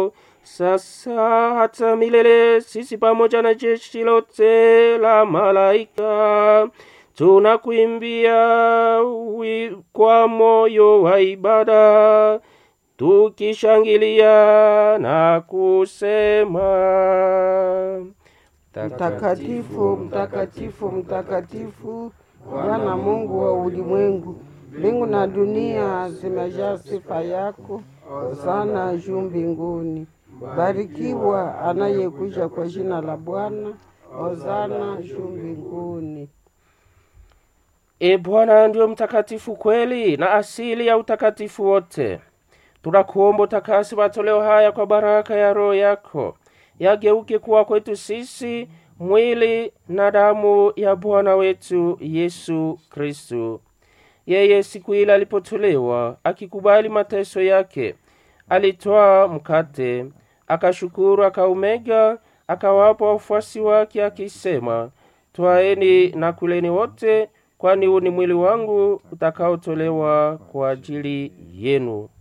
sasa hata milele, sisi pamoja na jeshi lote la malaika tunakuimbia wi- kwa moyo wa ibada tukishangilia na kusema Mtakatifu, mtakatifu, mtakatifu, Bwana Mungu wa ulimwengu, mbingu na dunia zimejaa sifa yako. Hosana juu mbinguni. Barikiwa anayekuja kwa jina la Bwana. Hosana juu mbinguni. E Bwana ndiyo mtakatifu kweli na asili ya utakatifu wote. Tunakuomba utakasi matoleo haya kwa baraka ya Roho yako, yageuke kuwa kwetu sisi mwili na damu ya Bwana wetu Yesu Kristu. Yeye siku ile alipotolewa, akikubali mateso yake, alitwaa mkate, akashukuru, akaumega, akawapa wafuasi wake, akisema, twaeni na kuleni wote, kwani huu ni mwili wangu utakaotolewa kwa ajili yenu.